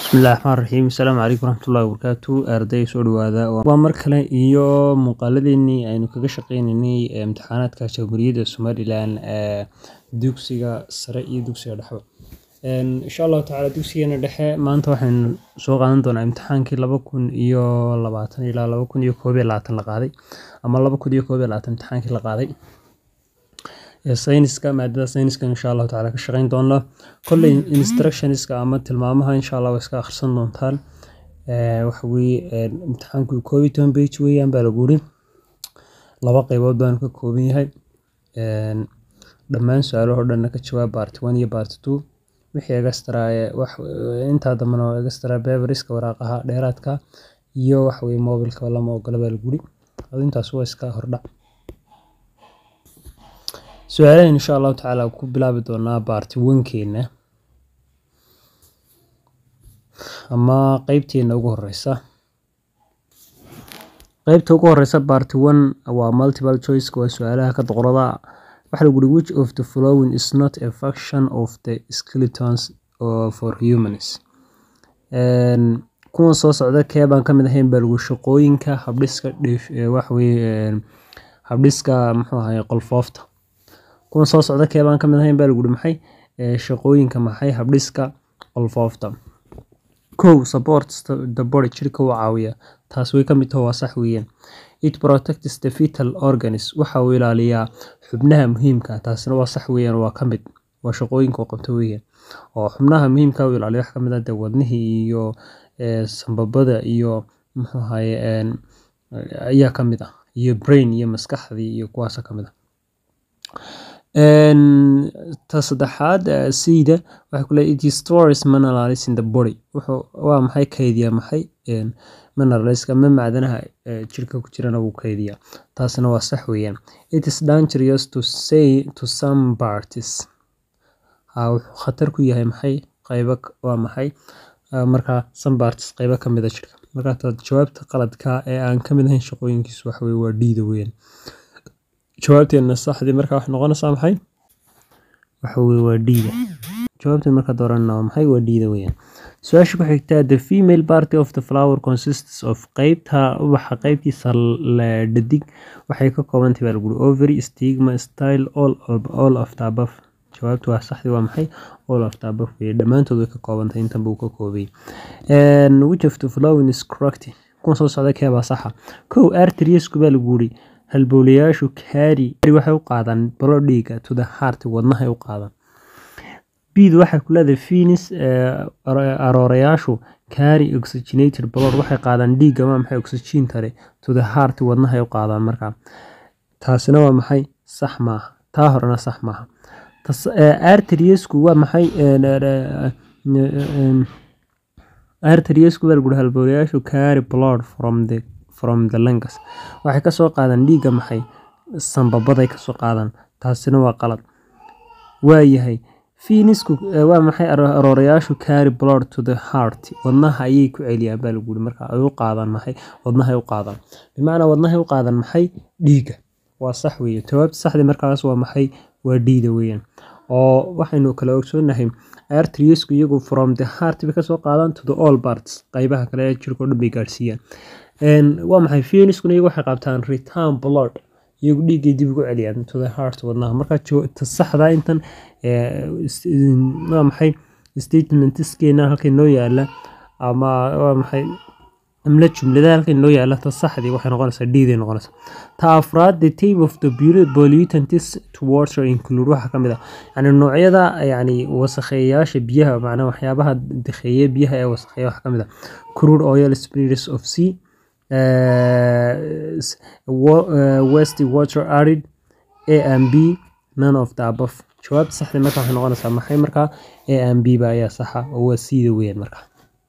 bismillahi raxmaan raxiim asalaamu calaykum waraxmatullahi wabarakaatu arday soo dhawaada waa mar kale iyo muuqaaladeenii aynu kaga shaqeyneynay imtixaanaadka jamhuuriyadda somalilan ee dugsiga sare iyo dugsiga dhexba insha allahu tacaala dugsigeena dhexe maanta waxaynu soo qaadan doonaa imtixaankii laba kun iyo labaatan ilaa laba kun iyo koob iyo labaatan la qaaday ama laba kun iyo koob iyo labaatan imtixaankii la qaaday sayniska maadada sayniska insha allahu tacaala ka shaqeyn doonaa kolley instructionska ama tilmaamaha insha allah waa iska akhrisan doontaan waxa weye imtixaanku koob iyo toban page weeyaan baa lagu yiri laba qeybood baanu ka kooban yahay dhammaan su-aalaho dhanna ka jawaab part one iyo part two wixii extra wax intaa dambana waa extra paperiska waraaqaha dheeraadka iyo waxa weye mobilka lama ogola baa lagu yiri intaas waa iska hordhac su-aalahan insha allahu tacaala ku bilaabi doonaa baarti wankeena ama qeybteena ugu horeysa qeybta ugu horeysa baarti one waa multiple choice waa su-aalaha ka doqorada waxaa lagu uri which of the following is not a function of the skeletons for humans kuwan soo socda kee baan kamid ahayn baa lagu shaqooyinka habdhiska waxaweye habdhiska muxuu ahaye qolfoofta kuwan soo socda kee baan kamid ahayn baa lagu uri maxay shaqooyinka maxay habdhiska qolfoofta kow supports the body jirka uu caawiya taas way kamid taho waa sax weeyaan it protects the vital organs waxa uu ilaaliyaa xubnaha muhiimka taasina waa sax weeyaan waa kamid waa shaqooyinka uu qabto weeyaan oo xubnaha muhiimka uu ilaaliyo wax kamid ah dee wadnihii iyo sambabada iyo muxuu ahaye ayaa kamid ah iyo brain iyo maskaxdii iyo kuwaasa kamid ah ta saddexaad sida waxay ku leeyahay it stores minerals in the body wuxuu waa maxay kaydiyaa maxay mineralska ma macdanaha jirka ku jirana wuu kaydiyaa taasina waa sax weeyaan it is dangerous to say to some parties ha wuxuu khatar ku yahay maxay qaybo waa maxay markaa some parties qaybo kamid a jirka markaa jawaabta qaladka ee aan kamid ahayn shaqooyinkiisu waxa weye waa dhiida weeyaan jawaabteena saxdii markaa waxay noqonaysaa maxay waxa weye waa dhiida jawaabteen markaa dooranna waa maxay waa dhiida weeyaan su-aasha ku xigtaa the female party of the flower consists of qeybta ubaxa qeybtiisa dhadig waxay ka koobantahay baa lagu uri ovary stigma style all, all of the above jawaabtu waa saxdii waa maxay all of the above weye dhammaantood way ka koobantahay intanba uu ka koobay which of the following is correct kuwan soo socda keebaa saxa kow arteriesku baa lagu uri halbowlayaashu kaari waxay u qaadaan balo dhiiga to the heart wadnahay u qaadaan bid waxay ku leedahay finis aroorayaashu kaari oxygenated blood waxay qaadaan dhiig ama maxay oxygen tare to the heart wadnahay u qaadaan markaa taasina waa maxay sax maaha taa horena sax maaha arteriesku waa maxay arteriesku baa laguri halbowlayaashu kaari blood from the from the lungs waxay kasoo qaadaan dhiigga maxay sambabaday kasoo qaadaan taasina waa qalad waayahay finisku waa maxay aroorayaashu carry blood to the heart wadnaha ayay ku celiyaan baa lagu yiri marka ay u qaadaan maxay wadnahay u qaadaan bimacnaa wadnahay u qaadaan maxay dhiigga waa sax weeye jawaabta saxdii markaas waa maxay waa dhiida weeyaan oo waxaynu kala ogsoonahay arteriesku iyagu from the heart bay kasoo qaadaan to the all parts qaybaha kale ee jirka o dhan bay gaarsiiyaan waa maxay fieniskuna iyagu waxay qabtaan return blood iyagu dhiiggay dib ugu celiyaan to the heart wadnaha marka saxda intan waa maxay statementskeena halkay noo yaala ama waa maxay amla jumlada halkay noo yaala ta saxdii waxay noqonaysaa dhiiday noqonaysaa ta afraad the type of the pollutants to water include waxaa kamid ah yani noocyada yani wasakheeyayaasha biyaha macnaa waxyaabaha dakheeye biyaha ee wasakheeya waxaa kamid ah crude oil spirits of sea west water arid a and b none of the above jawaabta saxda marka waxay noqonaysaa maxay markaa a and b ba ayaa saxa oo waa siida weeyaan marka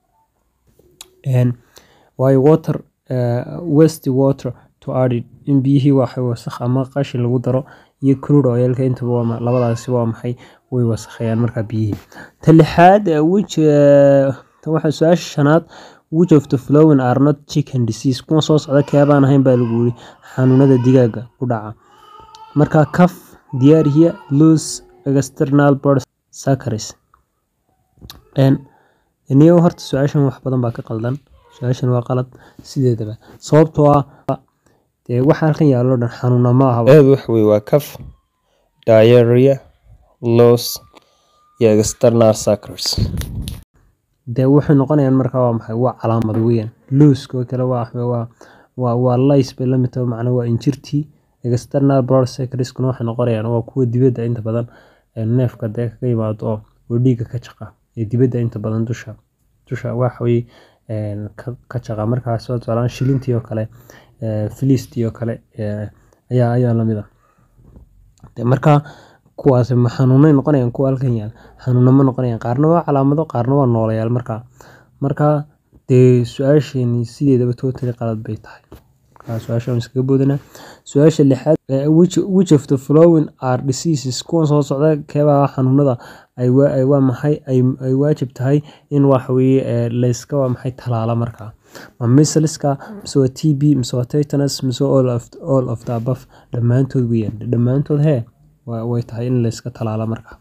waayo water west water to arid in biyihii waxay wasakh ama qashin lagu daro iyo crude oilka intaba waa labadaasi waa maxay way wasakheeyaan markaa biyihii ta lixaad which waxaa su-aasha shanaad which of the flowing are not chicken disease kuwa soo socda keebaan ahayn baa lagu yiri xanuunada digaaga ku dhaca marka caf diarrhea loose external bird saccharis niyow horta su-aashan wax badan baa ka qaldan su-aashan waa qalad sideedaba sababtoo ah dee waxa halkan yaallo dhan xanuuna ma ahaba eed wax wey waa caf diarrhea loss iyo external suckers dee waxay noqonayaan markaa waa maxay waa calaamad weeyaan looska oo kale waa waa waa waa lays bay la mid tahay macnaa waa injirtii external blood cycleskuna waxay noqonayaan waa kuwa dibadda inta badan ee neefka dee kaga yimaado oo oo dhiigga ka jaqa ee dibadda inta badan dusha dusha waxa weye een, ka ka jaqa markaas soo tusaale shilintii oo kale ee, filiistii oo kale ee, ayaa ayaa lamid ah Dee marka kuwaasi ma xanuunay noqonayaan kuwa halkan yaal xanuuna ma noqonayaan qaarna waa calaamado qaarna waa noolayaal marka marka dee su-aasheeni sideedaba totally qalad bay tahay marka su-aasha waan iskaga boodana su-aasha lixaad eh, which, which of the following are diseases kuwan soo socda keebaa xanuunada ay waa ay waa maxay ay, ay waajib tahay in wax weye eh, layska waa maxay talaala markaa ma misliska mise waa t b mise waa tetanus mise all of, all of the above dhammaantood weeyaan dhammaantood hee waa way tahay in layska talaala markaa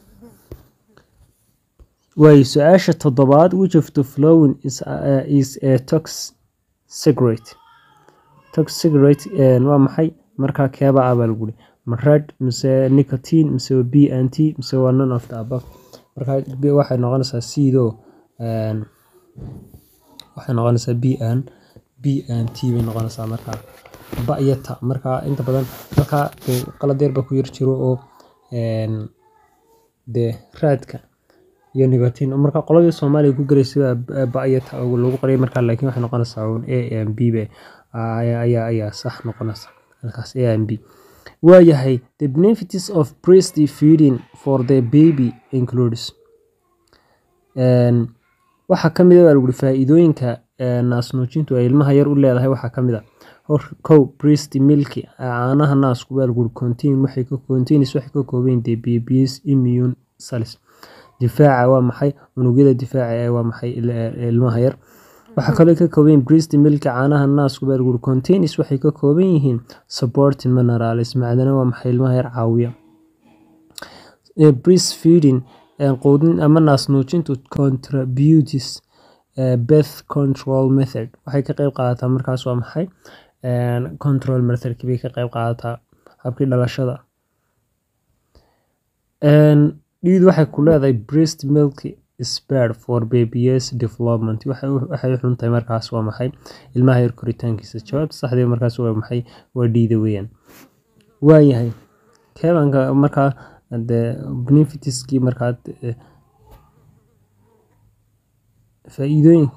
waayo su-aasha toddobaad which of the following is, uh, is a tox cigarette tox cigarette eh, waa maxay markaa keeba ah baa lagu yiri ma red mise nicotine mise waa b and t mise waa none of the above markaa b waxay noqonaysaa sido een, waxay noqonaysaa b and b and t bay noqonaysaa markaa ba iyo ta markaa inta badan markaa dee qalad yar baa ku yar jiro oo een, dee raadka iyo nicotine marka qoladii soomaaliya ku galaysay baa ba- ba iyo ta oo lagu qoriyay markaa laakiin waxay noqonaysaa uun a and b be ayaa ayaa ayaa sax noqonaysa halkaas a and b waayahay the benefits of breastfeeding for the baby includes Een, waxaa ka mid a baa lagu yiri faa'iidooyinka ee, naas-nuujintu ay ilmaha yar u leedahay waxaa ka mid a hor kow breast milk caanaha naasku baa lagu yiri contain waxay ka contains waxay ka kooban yihiin the baby's immune cells difaaca waa maxay unugyada difaaca ee waa maxay il- ee ilmaha yar waxaa kaloo ay ka kooban yihiin breast milk caanaha naasku baa lagu yiri contains waxay ka kooban yihiin supporting minerals macdana waa maxay ilmaha yar caawiya ee breastfeeding ee quudin ama naas-nuujintu contributes ee birth control method waxay ka qayb qaadataa markaas waa maxay Een, control methodkii bay ka qayb qaadataa habkii dhalashada Een, dhiidu waxay ku leedahay breast milk is bad for baby's development waxay u- waxay u xun tahay markaas waa maxay ilmaha yar koritaankiisa jawaabta saxdii markaas waa maxay waa dhiida weeyaan waayahay keebanka markaa dee benefitskii markaa eh, faa'iidooyin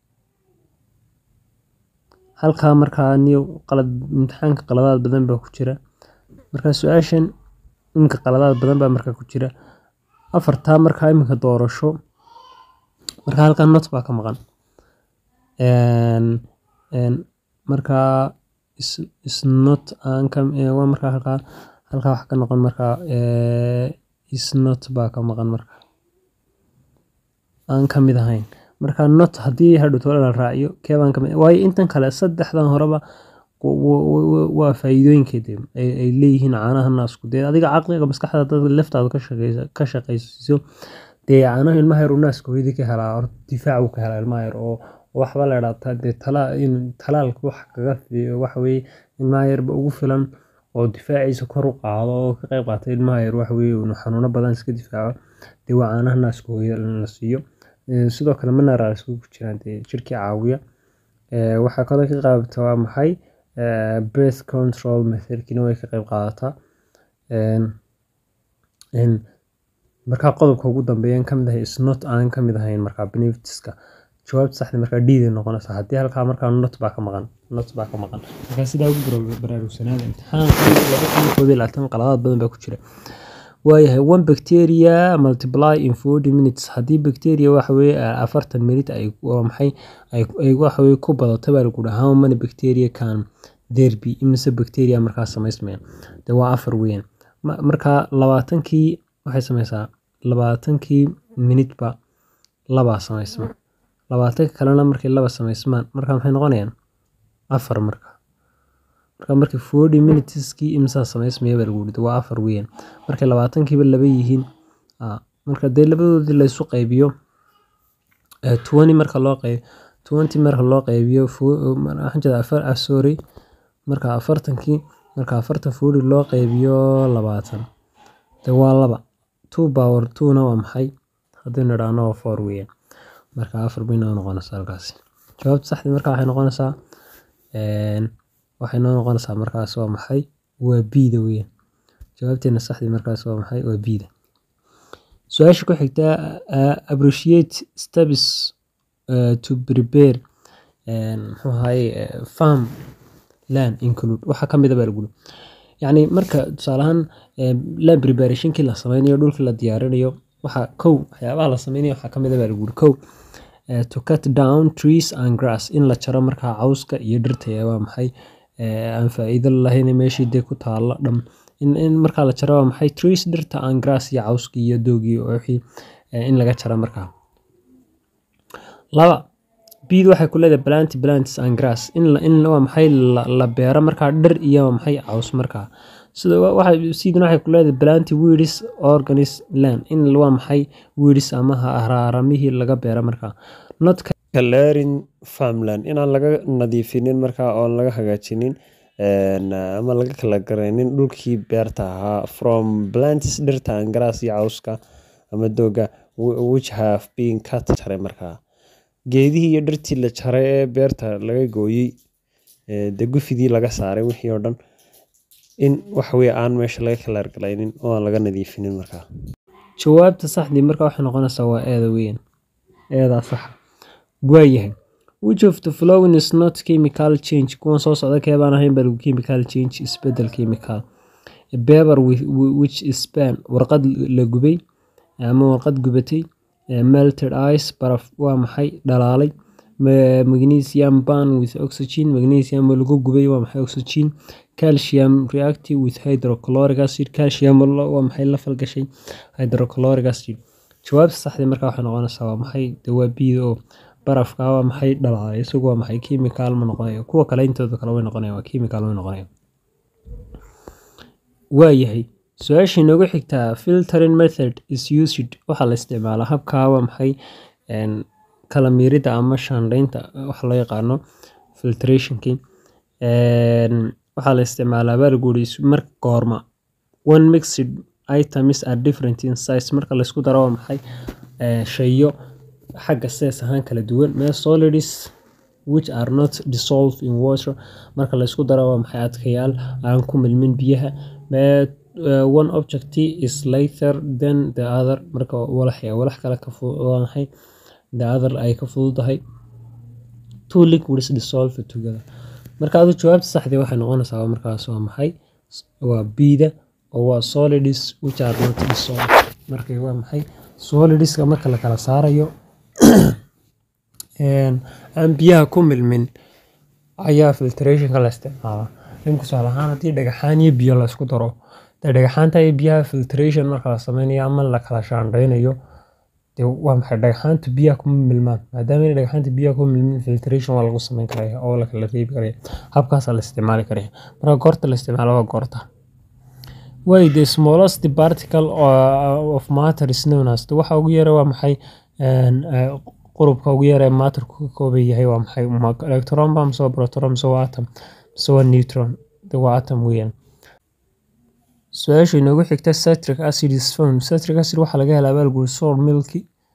halkaa markaa niyo qalad imtixaanka qaladaad badan baa ku jira markaa su-aashan iminka qaladaad badan baa markaa ku jira afartaa markaa iminka doorasho markaa halkaa not baa ka maqan Een, een, markaa is, is not aan ka eh, waa markaa halkaa halkaa wax ka noqon markaa eh, is not baa ka maqan marka aan ka mid ahayn marka not haddii hadhowto la raaciyo keebaan kamid waayo intan kale saddexdan horeba wa- wa- wa- waa faa'iidooyinkeeda ay ay leeyihiin caanaha naasku dee adiga caqliga maskaxda dad laftaada ka shaqeysa ka shaqeysiiso dee caanaha ilmaha yar uu naaska hooyadii ka helaa horta difaac uu ka helaa ilmaha yar oo waxba la idhaahdaa dee tala in talaalka wax kaga fi- waxa weye ilmaha yarba ugu filan oo difaaciisa kor u qaado oo ka qayb qaata ilmaha yar waxa weye inuu xanuuno badan iska difaaco dee waa caanaha naaska hooyada in la siiyo Ee, sidoo kale minerals ku jiraan dee jirkii caawiya Ee, waxaa kaloo ka qaybta waa maxay Ee, birth control methodkina way ka qayb qaadataa Een, een, markaa qodobka ugu dambeeyan kamid ahay is not aan kamid ahayn markaa benefitska jawaabta saxda markaa dhiiday noqonaysa haddii halkaa markaa not baa ka maqan not baa ka maqan markaa sidaa ugu bara- baraarugsanaada imtixaanka laba kun iyo koob iyo labaatan qaladaad badan baa ku jira waayahay one bacteria multiply in forty minutes haddii bacteria waxa weye afartan minute ay waa maxay ay ay waxa weye ku badato baa lagu dhaha how many bacteria can there be imise bacteria markaa samaysmaya dee waa afar weeyaan Ma- markaa labaatankii waxay sameysaa labaatankii minute ba labaa samaysma labaatanka kalena markay laba samaysmaan marka maxay noqonayaan afar marka marka markii forty minuteskii imsaa samaysmaya baa lagu yidhi waa afar weeyaan markay labaatankiiba laba yihiin aa, marka dee labadoodii laysu qaybiyo eh, 20 marka loo qeyb 20 marka loo qeybiyo fu- waxaan jeedaa afar ah, sorry marka afartankii marka afartan fuuri loo qeybiyo labaatan de waa laba two power two na waa maxay haddaynu idhaahno waa four weeyaan marka afar bay noo noqonaysaa halkaasi jawaabta saxdii marka waxay noqonaysaa een, waxay noo noqonaysaa markaas waa maxay waa bida weeyaan jawaabteena saxdii markaas waa maxay waa bida su-aasha ku xigta uh, appreciate steps uh, to prepare een, muxuu ahaye uh, farm land include waxa ka mid a baa lagu yiri. yacni marka tusaale ahaan eh, land preparationkii la sameynayo dhulkii la diyaarinayo waxa kow waxyaabaha la sameynayo waxaa ka mid a baa lagu yiri kow eh, to cut down trees and grass in la jaro markaa cawska iyo dhirta ee waa maxay eh, aan faa'iido lahayn meeshii dee ku taalla dham in, in markaa la jaro waa maxay trees dhirta and grass iyo cawska iyo doogii oo wixii eh, in laga jaro markaa laba bid waxay ku leedahay plant plants and grass in la, in waa maxay la, la beero markaa dhir iyo waa maxay caws markaa sida wa- waxay sidina waxay ku leedahay plant weeds organis land in waa maxay weeds ama ha- haraaramihii laga beero markaa not clearing farmland inaan laga nadiifinin markaa oon laga hagaajinin een, ama laga kala garaynin dhulkii beerta ahaa from plants dhirta and grass iyo cawska ama dooga wh- which have been cut jaray markaa geedihii iyo dhirtii la jaray ee beerta laga gooyey ee dee gufidii laga saaray wixii oo dhan in waxaweye aan meesha laga kala argalaynin oo aan laga nadiifinin markaa jawaabta saxdii marka waxay noqonaysaa waa eeda weyn eedaa saxa waayahay which of the following is not chemical change kuwan soo socda keebaan ahayn baa lagu chemical change isbedel chemical A paper with, which is span warqad la gubay ama warqad gubatay eh, melted ice baraf waa maxay dhalaalay Ma- magnesium ban with oxygen magnesium oo lagu gubay waa maxay oxygen calcium reactive with hydrochloric acid calcium oo la- waa maxay la falgashay hydrochloric acid jawaabta saxdii markaa waxay noqonaysaa waa maxay dawaabiida oo barafka waa maxay dhalaalay isagu waa maxay chemical ma noqonayo kuwa kale intooda kale way noqonayaan waa chemical way noqonayaan waayahay su-aasha inoogu xigtaa filtering method is used waxaa la isticmaalaa habkaa waa maxay een, kala miirida ama shaandhaynta waxa loo yaqaano filtrationkii Een, waxaa la isticmaalaa baa lagu yiri marka goorma one mixed items are different in size marka laysku daro waa maxay Eh, shayo xagga sees ahaan kala duwan mee solids which are not dissolved in water marka laysku daro waa maxay adkayaal aan ku milmin biyaha mee uh, one object is lighter than the other marka walax ya walax kale ka fu- waa maxay the other ay ka fududahay two liquids dissolved together marka adu jawaabta saxdii waxay noqonaysaa waa markaas waa maxay S- waa bida oo waa solids which are not dissolved marka waa maxay solidska marka la kala saarayo een, aan biyaha ku milmin ayaa filtrationka la isticmaalaa in tusaale ahaan haddii dhagaxaan iyo biyo la isku daro dee dhagaxaanta iyo biyaha filtration marka la sameynayo ama la kala shaandhaynayo dee waa maxay dhagaxaanta biyaha kuma milmaan maadaama inay dhagaxaanta biyaha kuma milmin filtration waa lagu sameyn karaya oo la kala reebi karaya habkaasaa la isticmaali karaya marka goorta la isticmaalo waa goorta way the smallest particle o- of matter is known as waxa ugu yara waa maxay een, eh, qurubka ugu yara ee matterku ka kooban yahay waa maxay Ma electron ba mise waa proton mise waa atom mise waa neutron de waa atom weeyaan su-aasha inoogu xigta citric acid is found citric acid waxaa laga helaa baalguri sour milky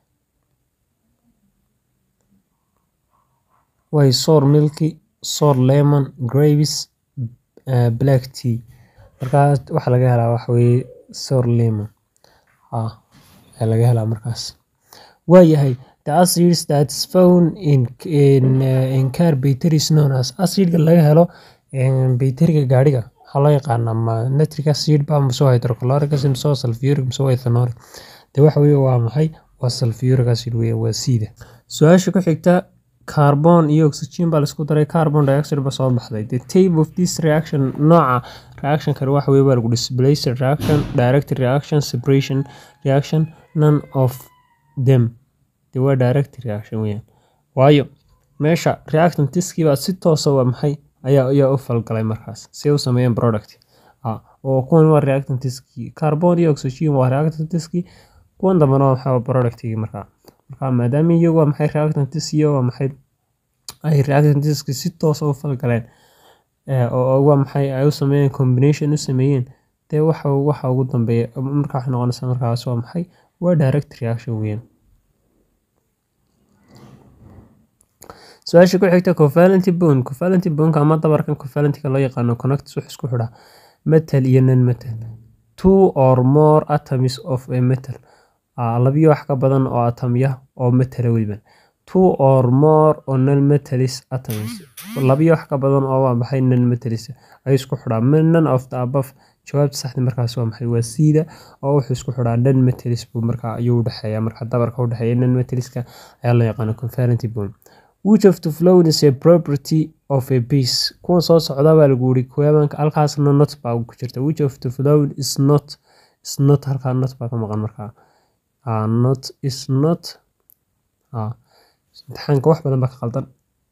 way sour milky sour lemon grapes uh, black tea markaas waxaa laga helaa waxa weeye sour lemon ah ayaa laga helaa markaas waayahay the acids that is found in in, uh, in car battery is known as acidka laga helo in bayteriga gaadhiga waxaa loo yaqaanaa ma nitric acid ba mise waa hydrochloric acid mise waa sulfuric mise waa ethanolic de waxa weeye waa maxay waa sulfuric acid weeye waa siida su-aasha ku xigta carbon iyo oxygen baa laisku daray carbon dioxide ba soo baxday the type of this reaction nooca reaction kale waxa weye baa lagu displaced reaction direct reaction separation reaction none of them de waa direct reaction weeyaan waayo meesha reactantiskii baa si toosa waa maxay ayaa ayaa u falgalay markaas si ay u sameeyeen product ah oo kuwan waa reactantiskii carbon iyo oxygen waa reactantiskii kuwan dambena waa maxaa waa productigii markaa marka maadaama iyagu waa maxay reactantis iyo waa maxay ay reactantiska si toos u falgaleen oo waa maxay ay u sameeyeen combination u sameeyeen dee waxa waxa ugu dambeeya marka waxay noqonaysaa markaas waa maxay waa direct reaction weeyaan su-aasha ku xigta covalent bone covalent boneka ama dabarkan covalentka loo yaqaano connects wuxuu isku xidhaa metal iyo non metal two or more atoms of a metal labiyo wax ka badan oo atomya oo metala weliban two or more oo non metalis atoms labiyo wax ka badan oo waa maxay non metalis ay isku xidhaa none of the above jawaabta saxda markaas waa maxay waa siida oo wuxuu isku xidhaa non metalis buu markaa ayuu udhexeeya marka dabarka udhexeeya non metaliska ayaa loo yaqaana covalent bone which of the flown is a property of a piece kuwan soo socda baa lagu yiri kuweebanka halkaasna not baa ku jirta which of the flown is not is not halkaa not baa ka maqan markaa uh, not is not uh, imtixaanka wax badan baa ka qaldan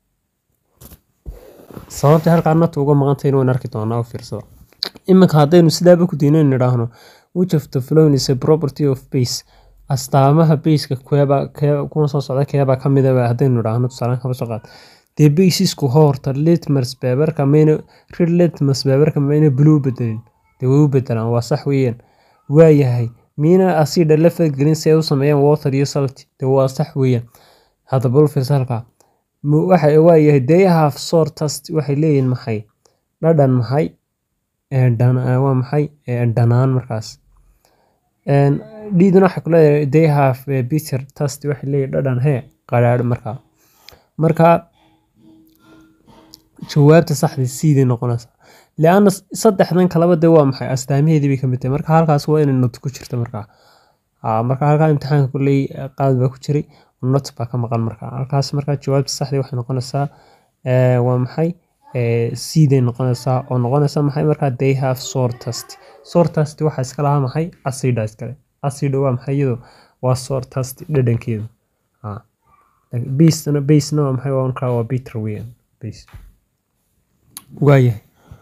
sababta halkaa not uga maqantayna waan arki doonaa oo fiirsada iminka haddaynu sidaaba ku diino nidhaahno which of the flown is a property of base astaamaha bayska kuweba kuwan soo socda keebaa ka midaba haddaynu idhaahno tusaalaan kaba soo qaad dee baysisku horta litmas beberka mayna rid litmas beberka mayna blue bedelin dee way u bedelaan waa sax weeyaan waayahay miina asida la falgelin si ay u sameeyaan water iyo salty dee waa sax weeyaan hadda bulfis halkaa waxa waayahay they have sore test waxay leeyihin maxay dhadhan maxay waa maxay dhanaan markaas dhiiduna waxay kuleedahay they have bitter test waxay leeyihin dhadhan hee qadhaadh markaa marka jawaabta saxda siiday noqonaysa lianna saddexdan kalaba dee waa maxay astaamaheedii bay kamid tahay marka halkaas waa inay not ku jirta markaa marka halkaa imtixaanka kuley qaad baa ku jiray not baa ka maqan markaa halkaas markaa jawaabta saxdii waxay noqonaysaa waa maxay siiday noqonaysaa oo noqonaysa maxay markaa they have sore test sore test waxaa iska lahaa maxay acida iskale acida waa maxay iyado waa sore test dhadhankeedu basena basena waa maxay waa markaa waa bitter weeyaan base waayahay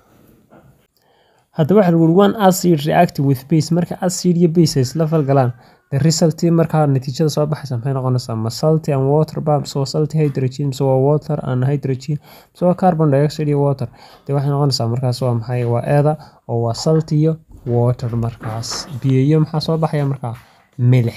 hadda waxaa lagu one acid reacting with base marka acid iyo base ay isla falgalaan the result markaa natiijada soo baxaysa maxay noqonaysaa ma salty and water ba mise waa salty hydrogen mise waa water and hydrogen mise waa carbon dioxide iyo water dee waxay noqonaysaa markaas waa maxay waa eeda oo waa salty iyo water markaas biyo iyo maxaa soo baxaya markaa milix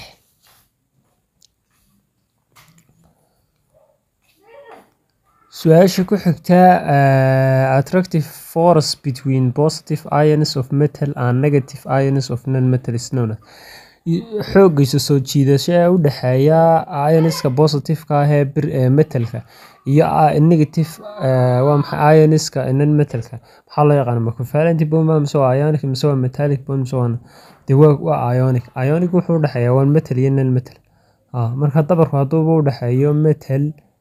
su-aasha ku xigta attractive force between positive ions of metal and negative ions of non-metal is known as xoogaysa soo jiidasho ee u dhexeeya ioniska positiveka ah ee metalka iyo negative waa maxay ioniska non metalka maxaa loo yaqaana ma covalent bond mise waa ionic mise waa metallic bond mise waa dee waa ionic ionic wuxuu u dhexeeya waa metal iyo non metal marka dabarku hadduuba u dhexeeyo metal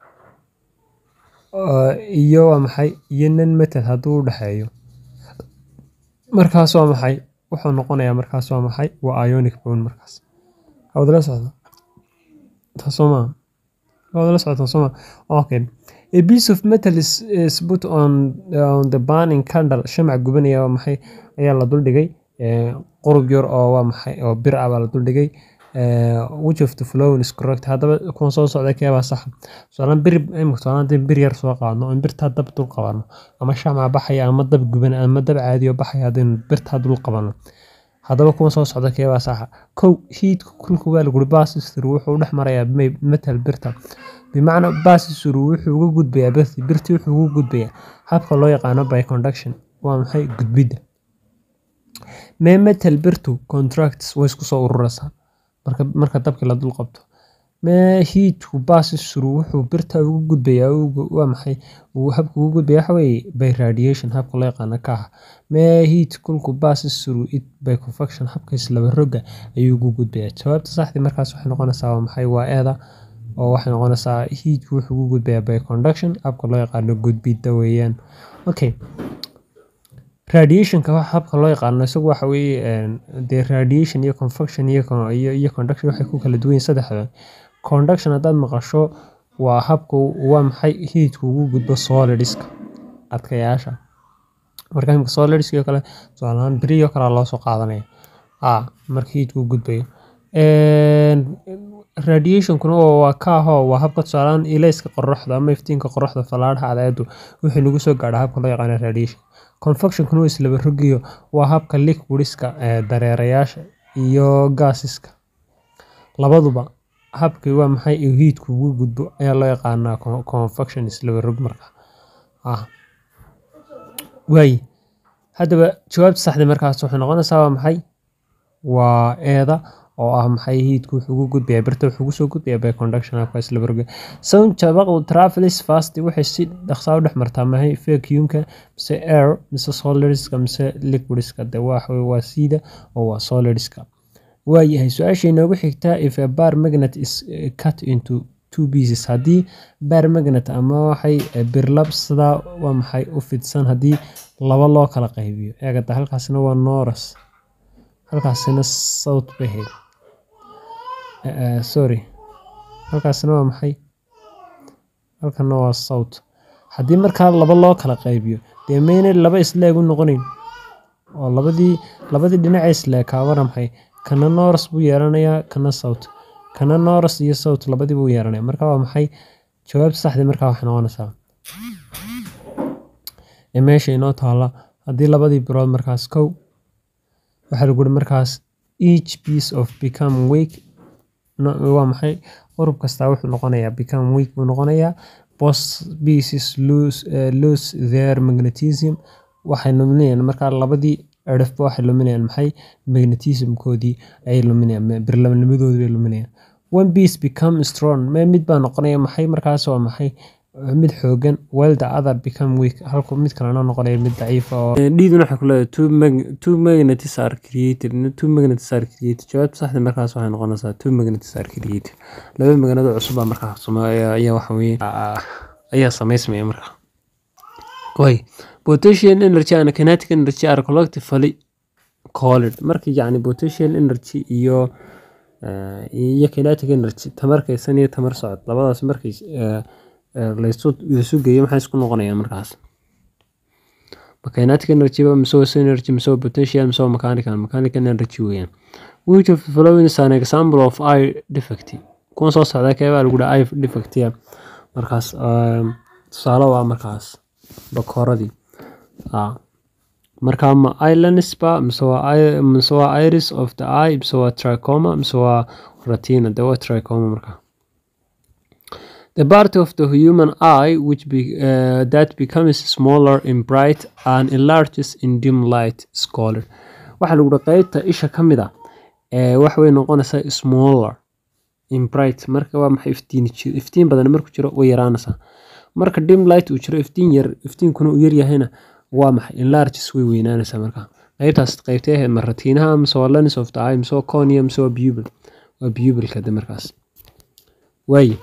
iyo waa maxay iyo non metal hadduu u dhexeeyo markaas waa maxay wuxuu noqonayaa markaas waa maxay waa ionic bone markaas hawdala socda taasoo maa hawdala socda taasoo maa okay a piece of metal is, is put on, on the burning candle shamac gubanaya waa maxay ayaa la duldhigay qurub yar oo waa maxay oo bir ah baa la duldhigay which of the flown is correct haddaba kuwan soo socda keebaa sax tusaalaan bir imika tusaalaan hadii bir yar soo qaadno in birtaa dab dul qabano ama shamac baxaya ama dab guban ama dab caadiyo baxaya haddaynu birtaa dul qabano haddaba kuwan soo socda keebaa saxa kow hiidka kulku waa laguri basisru wuxuu dhex marayaa metal birta bimacnaa basisru wuxuu uga gudbayaa birti birti wuxuu uga gudbayaa habka loo yaqaano by conduction waa maxay gudbidda mee metal birtu contracts way isku soo ururaysaa marka marka dabkii la dul qabto mee hiidku basisru wuxuu birta ugu gudbayaa waa maxay habka ugu gudbaya waxa weeye by radiation habka loo yaqaano ka ah mee hiid kulku basisru it by convection habka islaba roga ayuu ugu gudbayaa jawaabta saxdii markaas waxay noqonaysaa waa maxay waa eeda oo waxay noqonaysaa hiidku wuxuu ugu gudbayaa by conduction habka loo yaqaano gudbidda weeyaan okay radiationka habka loo yaqaano isagu waxa weeye dee radiation iyo convection iyo iyo conduction waxay ku kala duwan yihiin saddexda conduction haddaad maqasho waa habka waa maxay hiidku ugu gudbo solidska adkayaasha marka imika solidska oo kale tusaalahaan beriyo kale loo soo qaadanaya a marka hiidku u gudbayo radiationkuna waa ka ahoo waa habka tusaalaan ilayska qoraxda ama iftiinka qoraxda fallaadhaha cadceedu wixii nagu soo gaadha habka loo yaqaano radiation convectionkuna waa islaba rogiyo waa habka liquidiska dareerayaasha iyo gaasiska labaduba habkii waa maxay uu heatku ugu gudbo ayaa loo yaqaanaa convection islaba rog marka waaye haddaba jawaabta saxda markaas waxay noqonaysaa waa maxay waa eeda oo ah maxay heatku wuxuu ugu gudbaya birta wuxuu ugusoo gudbaya by conduction habka islaba roga sound jabaqu travelis fast waxay si dhaqsaa u dhex martaa mahay vacuumka mise air mise solidska mise liquidska de waa waa siida oo waa solidska waayahay su-aasha inoogu xigtaa if a bar magnet is cut into two pieces haddii bar magnet ama waxay birlab sidaa waa maxay u fidsan haddii laba loo kala qaybiyo eegada halkaasina waa noras halkaasina south bay ahayd sorry halkaasina waa maxay halkana waa south haddii markaa laba loo kala qaybiyo dee mayna laba isleeg u noqonayn oo labadii labadii dhinaca isleekaabana maxay kana noras buu yeelanayaa kana south kana noras iyo south labadii buu yeelanaya marka waa maxay jawaabta saxdii markaa waxay noqonaysaa ee meesha inoo taala haddii labadii birood markaas kow waxaa lagu uri markaas each piece of become weak waa maxay urub kastaa wuxuu noqonayaa become weak buu noqonayaa both pieces lose, uh, lose their magnetism waxay luminayaan markaa labadii cirifba waxay luminayaan maxay magnetismkoodii ayay luminayaan birlamnimadoodii bay luminayaan one piece become strong me mid baa noqonaya maxay markaas waa maxay mid xoogan while the other become weak halku mid kalena noqonaya mid daciifa oo dhiiduna waxay ku leedahay two mag two magnets are created two magnets are created jawaabta saxda markaas waxay noqonaysaa two magnets are created laba magnado cusub baa markaa sameeya ayaa waxa weeye ayaa samaysmaya markaa way potential energy and kinetic energy are collectively called marka yacni potential energy iyo iyo kinetic energy tamar kaysan iyo tamar socod labadaas markay laysu geeyo maxay isku noqonayaan markaas kinetic energy ba mise waa energy mise waa potential mise waa mechanical mechanical energy weeyaan which of the following is an example of eye defect kuwan soo socda keebaa lagu dhaha eye defect markaas tusaale waa markaas bakooradii marka ma islandsba mise waa mise waa iris of the eye mise waa tricoma mise waa retina de waa tricoma marka The part of the human eye which be, uh, that becomes smaller in bright and enlarges in dim light is called. Waxaa lagu dhaha qaybta isha ka mid a ee wax way noqonaysaa smaller in bright marka waa maxay iftiin iftiin badan marku jiro way yaraanaysaa marka dim light uu jiro iftiin yar iftiinkuna uu yar yahayna waa maxay enlarges way weynaanaysaa marka qaybtaas qaybtay ahayd ma ratiinaha mise waa lens of the eye mise waa cornea mise waa pupil waa pupilka de markaas waaye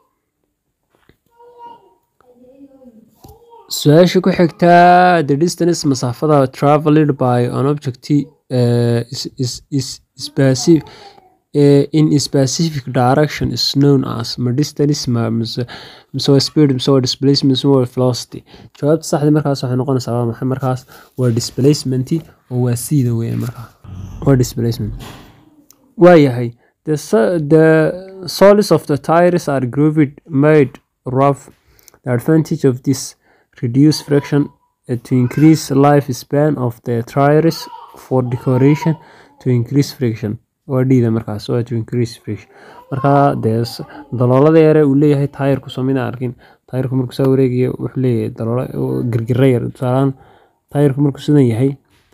su-aasha ku xigtaa the distance masaafada traveled by an object uh, is, is, is specific uh, in a specific direction is known as ma distance ma mise mise waa speed mise waa displacement mise waa velocity jawaabta saxda markaas waxay noqonaysaa waa maxay markaas waa displacement oo waa siida weeye markaa waa displacement waayahay the, the soles of the tires are grooved made rough the advantage of this reduce friction uh, to increase lifespan of the tires for decoration to increase friction waa dhiida markaas waa to increase friction marka dee daloolada yare uu leeyahay taayirku soo mina arkin taayirku markuu saa wareegaya wuxuu leeyahay daloola girgira yar tusaalaan taayirku markuu sidan yahay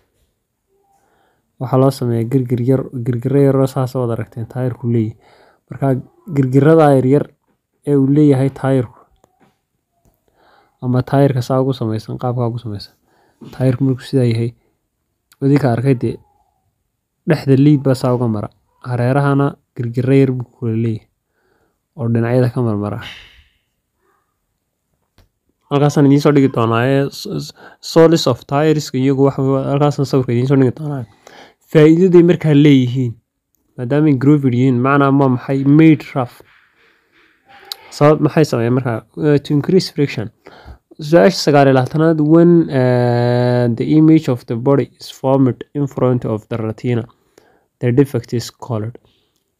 waxaa loo sameeyaa girgir yar girgira yaroo saas wad aragteen taayirku leeyahay marka girgirada yaryar ee uu leeyahay taayirku ama taayirka saa ugu samaysan qaabkaa ugu samaysan taayirku markuu sidaa yahay wadinka arkay dee dhexda liid baa saa uga mara hareerahana girgira yar buu kula leeyahay oo dhinacyada ka marmara halkaasaan idiin soo dhigi doonaa ee solis of tireska iyagu waxa halkaasaan sawirka idiin soo dhigi doonaa faa'iidaday markaa leeyihiin maadaamay grovid yihiin macnaa ma maxay made rough sabab maxay sameeyeen markaa to increase friction su-aasha sagaal iyo labaatanaad when uh, the image of the body is formed in front of the retina the defect is colored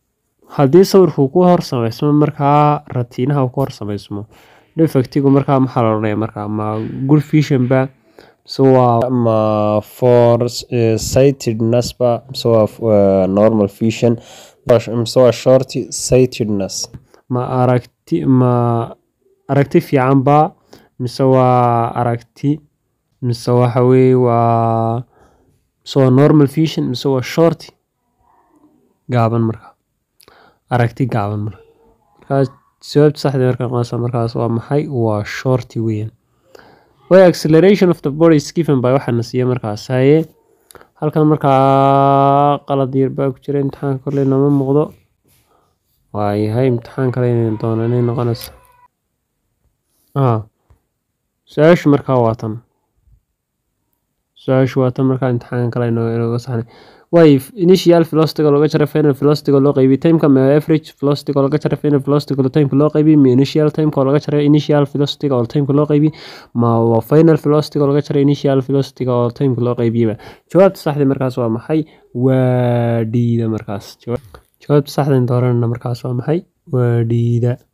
haddii sawirku ku hor samaysmo markaa ratiinaha uu ku hor samaysmo defectigu markaa maxaa la odhanaya markaa ma good vision ba mise waa ma for uh, sightedness ba mise waa uh, normal vision mise waa short sightedness ma aragti ma aragti fiican ba mise waa aragti mise waxa weye waa mise waa normal vision mise waa short gaaban markaa aragti gaaban marka markaas jawaabta saxda markaa noqonaysa markaas waa maxay waa shorty weeyaan way acceleration of the body is given by waxaa na siiya markaas haye halkan markaa qalad yar baa ku jira imtixaanka kolley nama muuqdo waayahay imtixaan kale inay doono inay noqonaysa ah su-aashu markaa waa tan su-aashu waa tan markaa imtixaanka kale inooga saxnay way initial velocity looga jaray final velocity loo qaybiyay timeka ma average velocity looga jaray final velocity timeka loo qaybiyay ma initial timeka looga jaray initial velocity oo timeka loo qaybiyay ma waa final velocity looga jaray initial velocity oo timeka loo qaybiyay jawaabta saxda markaas waa maxay waa dhiida markaas jawaabta saxda dooranana markaas waa maxay waa dhiida